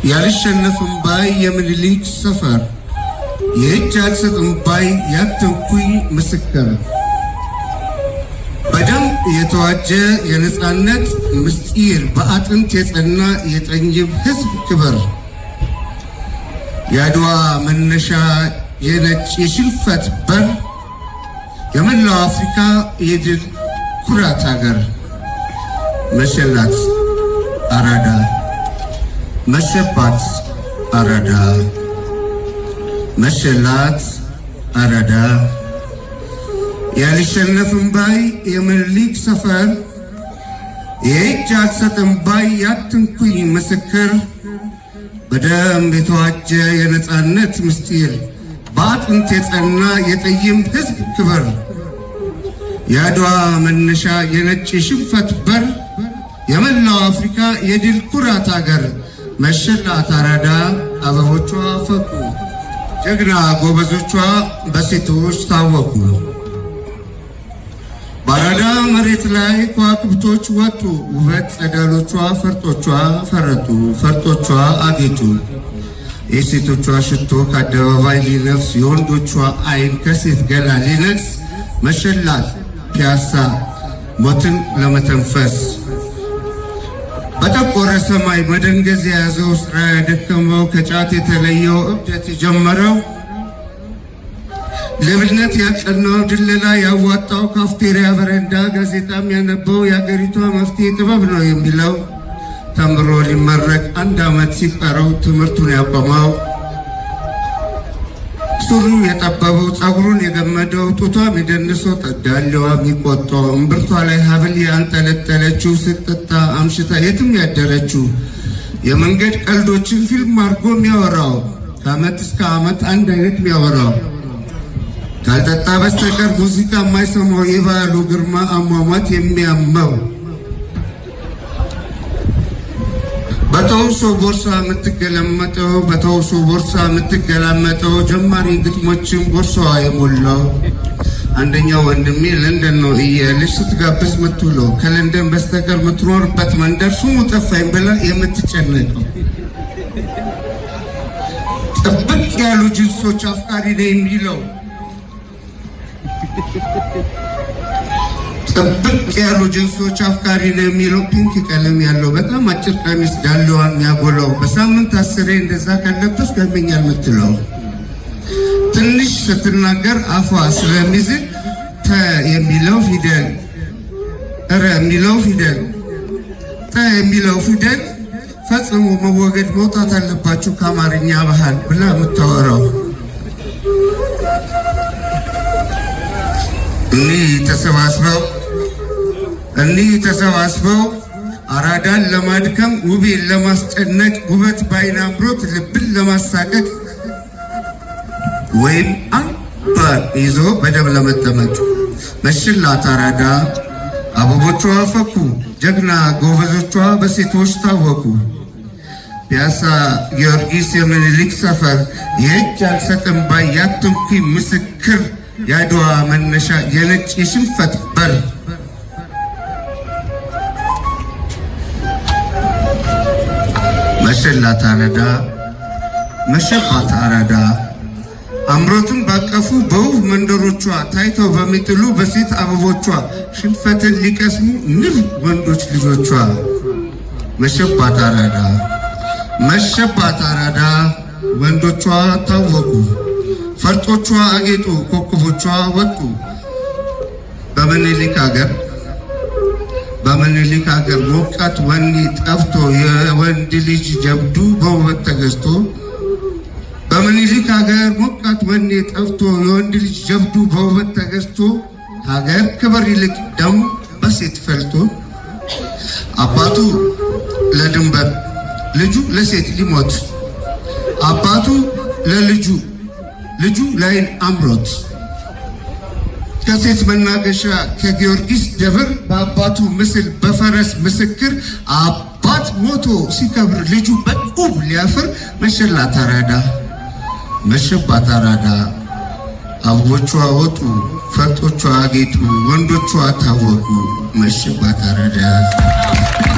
ያልሸነፍም ባይ የምኒልክ ሰፈር የእጅ አልሰጥም ባይ ያትንኩኝ ምስክር በደም የተዋጀ የነፃነት ምስጢር በአጥንት የጸና የጠኝም ሕዝብ ክብር የአድዋ መነሻ የነጭ የሽንፈት በር የመላው አፍሪካ የድል ኩራት ሀገር መሸላት አራዳ መሸባት አራዳ መሸላት አራዳ ያልሸነፍም ባይ የምኒልክ ሰፈር የእጅ አልሰጥም ባይ ያትንኩኝ ምስክር በደም የተዋጀ የነፃነት ምስጢር በአጥንት የጸና የጠይም ሕዝብ ክብር የአድዋ መነሻ የነጭ ሽንፈት በር የመላው አፍሪካ የድል ኩራት አገር መሸላት አራዳ አበቦቿ ፈኩ ጀግና ጎበዞቿ በሴቶች ታወቁ። በአራዳ መሬት ላይ ከዋክብቶች ወጡ ውበት ጸዳሎቿ ፈርጦቿ ፈረጡ ፈርጦቿ አጌጡ። የሴቶቿ ሽቶ ከአደባባይ ሊነፍስ የወንዶቿ አይን ከሴት ገላ ሊነግስ መሸላት ፒያሳ ሞትን ለመተንፈስ በጠቆረ ሰማይ መደንገዝ የያዘው ስራ ያደከመው ከጫት የተለየው እብደት የጀመረው ሌብነት ያቀናው ድለላ ያዋጣው ካፍቴሪያ በረንዳ ጋዜጣም ያነበው የአገሪቷ መፍትሄ ጥበብ ነው የሚለው ተምሮ ሊመረቅ አንድ ዓመት ሲቀረው ትምህርቱን ያቆመው ሱሩ የጠበበው ጸጉሩን የገመደው ጡቷም የደንሰው ጠዳሌዋ የሚቆጣው እምብርቷ ላይ ሀብል ያንጠለጠለችው ስትጠጣ አምሽታ የትም ያደረችው የመንገድ ቀልዶችን ፊልም አድርጎ የሚያወራው ከዓመት እስከ ዓመት አንድ አይነት የሚያወራው ካልጠጣ በስተቀር ሙዚቃ የማይሰማው የባህሉ ግርማ አሟሟት የሚያመው በተውሶ ቦርሳ የምትገለመጠው በተውሶ ቦርሳ የምትገላመጠው ጀማሪ ግጥሞችን ቦርሳዋ የሞላው አንደኛው ወንድሜ ለንደን ነው እያለች ስትጋብዝ ምትውለው ከለንደን በስተቀር የምትኖርበት መንደር ስሙ ጠፋኝ ብላ የምትጨነቀው ጥብቅ ያሉ ጅንሶች አፍቃሪ ነው የሚለው ጥብቅ ያሉ ጅንሶች አፍቃሪ ነው የሚለው ፒንክ ቀለም ያለው በጣም አጭር ቀሚስ ዳሌዋን የሚያጎላው በሳምንት አስሬ እንደዛ ካለበስ ገመኛል የምትለው ትንሽ ስትናገር አፏ ስለሚዝል ተ የሚለው ፊደል እረ የሚለው ፊደል ጠ የሚለው ፊደል ፈጽሞ መወገድ መውጣት አለባቸው ከአማርኛ ባህል ብላ የምታወራው እኒህ ተሰባስበው እኒህ ተሰባስበው አራዳን ለማድከም ውቤን ለማስጨነቅ ውበት በዓይን አምሮት ልብን ለማሳቀቅ ወይም አምባር ይዞ በደም ለመጠመቅ መሽላት አራዳ አበቦቿ ፈኩ ጀግና ጎበዞቿ በሴቶች ታወቁ። ፒያሳ ጊዮርጊስ የምኒልክ ሰፈር የእጅ አልሰጥም ባይ ያትንኩኝ ምስክር የአድዋ መነሻ የነጭ የሽንፈት በር መሸላት አራዳ መሸባት አራዳ አምሮትን ባቀፉ በውብ መንደሮቿ ታይተው በሚጥሉ በሴት አበቦቿ ሽንፈትን ሊቀስሙ ንብ ወንዶች ልጆቿ መሸባት አራዳ መሸባት አራዳ ወንዶቿ ታወቁ ፈርጦቿ አጌጡ ኮከቦቿ ወጡ በምኒልክ ሀገር በምኒልክ ሀገር ሞቃት ወኔ ጠፍቶ የወንድ ልጅ ጀብዱ በውበት ተገዝቶ በምኒልክ ሀገር ሞቃት ወኔ ጠፍቶ የወንድ ልጅ ጀብዱ በውበት ተገዝቶ ሀገር ክብር ይልቅ ደም በሴት ፈልቶ አባቱ ለድንበር ልጁ ለሴት ሊሞት አባቱ ለልጁ ልጁ ላይን አምሮት ከሴት መናገሻ ከጊዮርጊስ ደብር በአባቱ ምስል በፈረስ ምስክር አባት ሞቶ ሲከብር ልጁ በቁብ ሊያፍር መሸላት አራዳ መሸባት አራዳ አበቦቿ ወጡ ፈርጦቿ አጌጡ ወንዶቿ ታወቁ መሸባት አራዳ